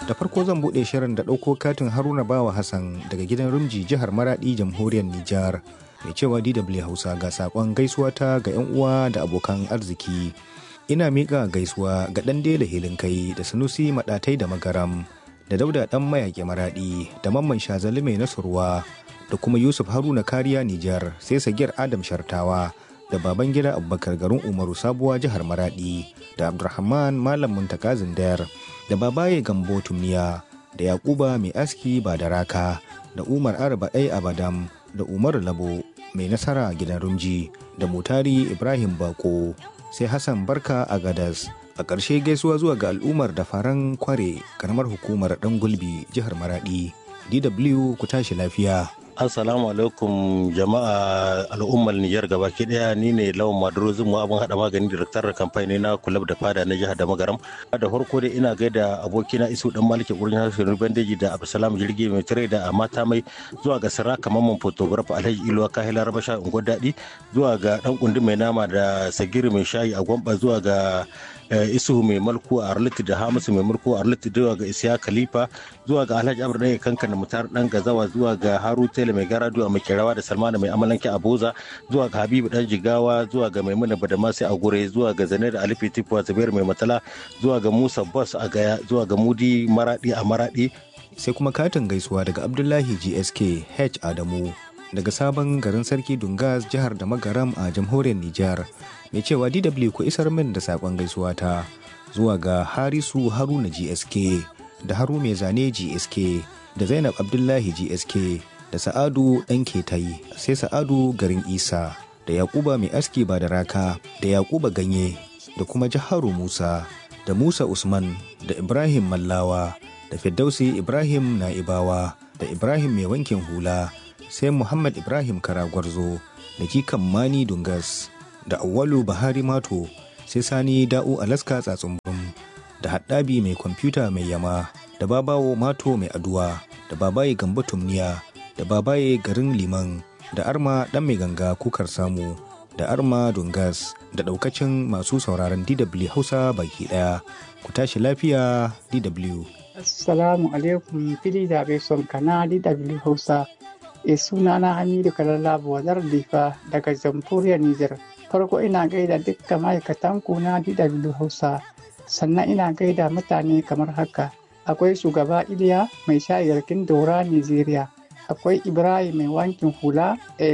da farko zan buɗe shirin da ɗauko katin haruna bawa hassan daga gidan rumji jihar maradi jamhuriyar nijar mai cewa dw hausa ga saƙon gaisuwa ta ga 'yan uwa da abokan arziki ina miƙa gaisuwa ga ɗan dela hilin kai da sanusi maɗatai da magaram da dauda ɗan mayaƙi maraɗi da mamman shazali mai nasurwa da kuma yusuf haruna kariya nijar sai sagir adam shartawa da baban gida abubakar garin umaru sabuwa jihar maradi da abdulrahman malam muntaka zindar da babaye gambo tumniya da yakuba mai aski ba da raka da umar arba ɗai abadam da umar labo mai nasara gidan rumji da mutari ibrahim bako sai hassan barka a gadas a ƙarshe gaisuwa zuwa ga al'ummar da faran kware karamar hukumar ɗan gulbi jihar maradi dw ku tashi lafiya Assalamu alaikum jama'a al'ummar Nijar gabaki daya ni ne lawan Maduro Zumu abin hada magani direktar da kamfani na kulab da fada na jihar da magaram. Da farko dai ina gaida abokina Isu dan Maliki gurin harshen Bandeji da Abdulsalam Jirgi mai tare da mata mai zuwa ga Siraka Mamman photographer Alhaji Iluwa Kahila Rabasha Ungo Dadi zuwa ga dan kundi mai nama da Sagiri mai shayi a Gwamba zuwa ga Isu mai mulku a Arliti da Hamisu mai mulku a Arliti zuwa ga Isiya Khalifa zuwa ga Alhaji Abdu Dan Kankan Mutar Dan Gazawa zuwa ga Haru Tele mai garadu a makerawa da salmana mai amalanke a boza zuwa ga habibu dan jigawa zuwa ga maimuna badamasi a gure zuwa ga zane da alifi tifuwa zubair mai matala zuwa ga musa bus a gaya zuwa ga mudi maradi a maradi sai kuma katin gaisuwa daga abdullahi gsk h adamu daga sabon garin sarki dungas jihar da magaram a jamhuriyar nijar mai cewa dw ku isar min da sakon gaisuwa ta zuwa ga harisu haruna gsk da haru mai zane gsk da zainab abdullahi gsk da sa'adu ɗan ketayi sai sa'adu garin isa da yakuba mai aski ba da raka da yakuba ganye da kuma jaharu musa da musa usman da ibrahim mallawa da firdausi ibrahim na'ibawa da ibrahim mai wankin hula sai muhammad ibrahim karagwarzo da kikan mani dungas da awwalu bahari mato sai sani da'u alaska tsatsumbum da haddabi mai kwamfuta mai yama da babawo mato mai aduwa da babaye gamba tumniya da babaye garin liman da arma dan mai ganga kukar samu da arma dungas da daukacin masu sauraron dw hausa baki daya ku tashi lafiya dw assalamu alaikum fili da bai son kana dw hausa e suna na hamidu kalalla buwadar difa daga jamhuriyar niger farko ina gaida dukkan ma'aikatan ku na dw hausa sannan ina gaida mutane kamar haka akwai shugaba iliya mai shayarkin daura nigeria akwai ibrahim mai wankin hula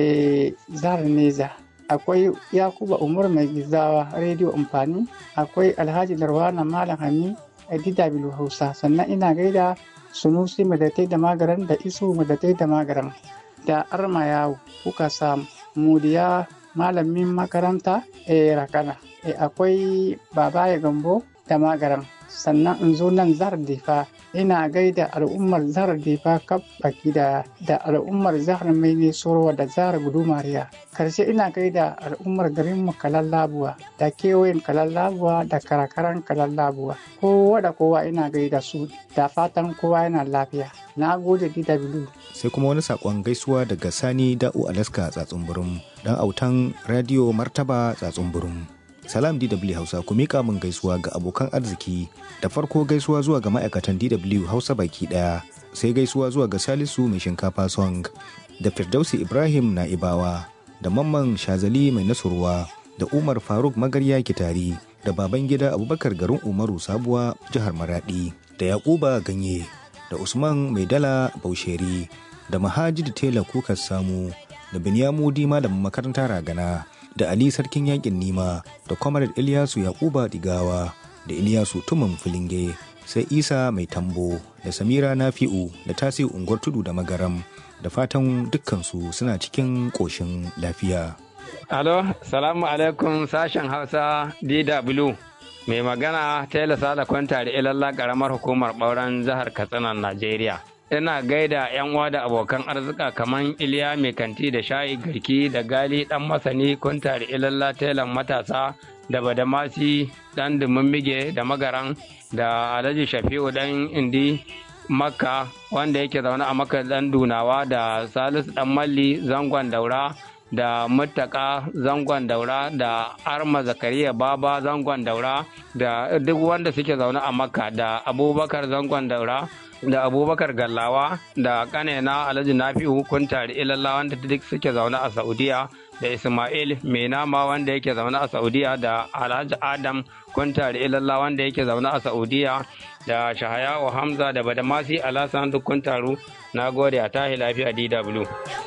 e zahar neza akwai yakuba umar mai gizawa rediyo amfani akwai alhaji darwana malam hami a dw hausa sannan ina gaida sunusi madatai da magaran da isu madatai da magaran da arma yawo kuka samu mudiya malamin makaranta e rakana e akwai babaye gambo da magaran sannan in zo nan zahar difa ina gaida al'ummar zahar difa kaf baki da da al'ummar zahar mai ne sorowa da zahar gudumariya karshe ina gaida al'ummar garin mu kalallabuwa da kewayen kalallabuwa da karakaran kalallabuwa kowa da kowa ina gaida su da fatan kowa yana lafiya na gode dw sai kuma wani sakon gaisuwa daga sani da'u alaska tsatsunburum dan autan radio martaba tsatsunburum Salam DW Hausa ku mika min gaisuwa ga abokan arziki da farko gaisuwa zuwa ga ma'aikatan DW Hausa baki daya sai gaisuwa zuwa ga Salisu mai shinkafa song da Firdausi Ibrahim Na'ibawa da Mamman Shazali mai nasurwa da Umar Faruk Magarya Kitari da baban gida Abubakar garin Umaru Sabuwa jihar Maradi da Yakuba Ganye da Usman Mai Dala Bausheri da Mahajid Tela Kukas Samu da Binyamudi malamin makaranta Ragana da Ali Sarkin Yakin Nima da Comrade Ilyasu Yakuba Digawa da Ilyasu Tumun Filinge sai Isa Mai Tambo da Samira Nafi'u da Tasiu Unguwar Tudu da Magaram da fatan dukkansu suna cikin ƙoshin lafiya. Alo, salamu alaikum sashen Hausa DW. Mai magana Taylor Sala Kwanta da ilalla ƙaramar hukumar ɓauren jihar Katsina, Najeriya. ina gaida yan uwa da abokan arzika kamar iliya mai kanti da shayi garki da gali dan masani kunta da ilalla telan matasa da badamasi dan mige da magaran da alhaji shafi'u dan indi makka wanda yake zaune a makka dan dunawa da salisu dan malli zangon daura da mutaka zangon daura da arma zakariya baba zangon daura da duk wanda suke zaune a makka da abubakar zangon daura da abubakar gallawa da kanena alhaji nafi'u kuntari ilalla wanda duk suke zaune a saudiya da ismail mai nama wanda yake zaune a saudiya da alhaji adam kuntari ilalla wanda yake zaune a saudiya da shahayawa hamza da badamasi alasan duk kuntaru na gode a tahi lafiya dw